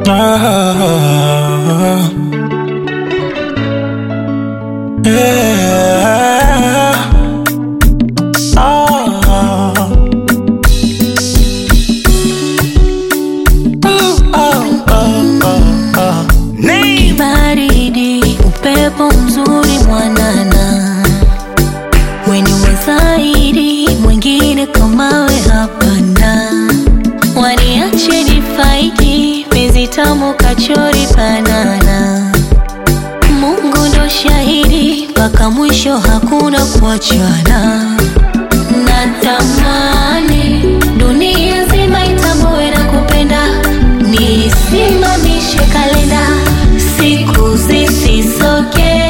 Ah, yeah. Ah. Ooh, oh, oh, oh, oh. Name. baridi, upepo mzuri mwanana, weni wazaidi, mwingine kamawe hapana, waniache nifaidi, penzi tamu kachori banana, Mungu ndo shahidi, mpaka mwisho hakuna kuachana, natamani dunia nzima itambue na kupenda, nisimamishe kalenda, siku zisisoke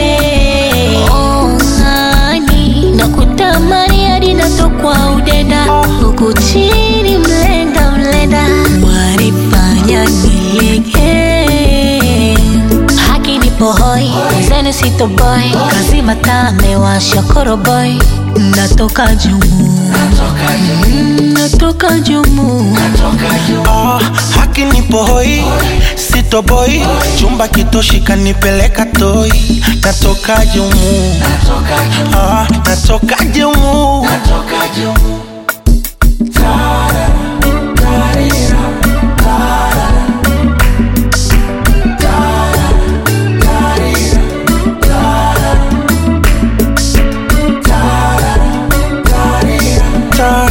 ongani, na kutamani hadi natokwa udenda, huku chini mlenda mlenda, wanifanya nilegee haki nipo hoi zenu sitoboy kazi mataa amewasha koroboy natoka jumu Mm, natoka jumu Ah, haki nipo hoi sitoboi chumba kitoshi kanipeleka toi natoka jumu Ah, natoka jumu Ta-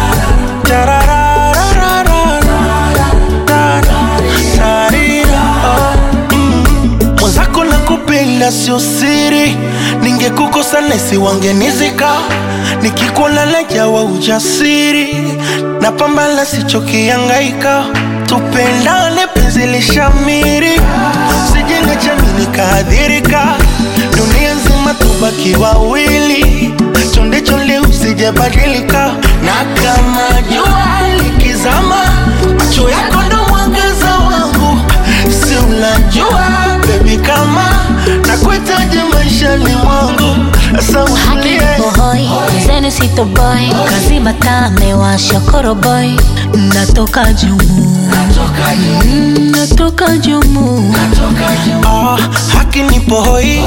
tararararara, ta- tarira, oh, mm. mwenzako na kupenda sio siri ningekukosa nesi wangenizika nikikuona najawa ujasiri na pambana sichokiangaika tupendane penzi lishamiri sijenge jamii nikaadhirika dunia nzima tubaki wawili chonde chonde usijebadilika na kama jua likizama macho yako ndo mwangaza wangu si unajua bebi kama nakuhitaji maishani mwangu sasa haki utulie nipo hoi zenu sitoboy kazi mataa amewasha koroboy natoka jumu Mm, natoka jumu Ah, haki nipo hoi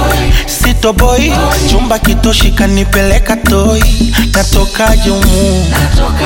sitoboi chumba kitoshi kanipeleka toi natoka jumu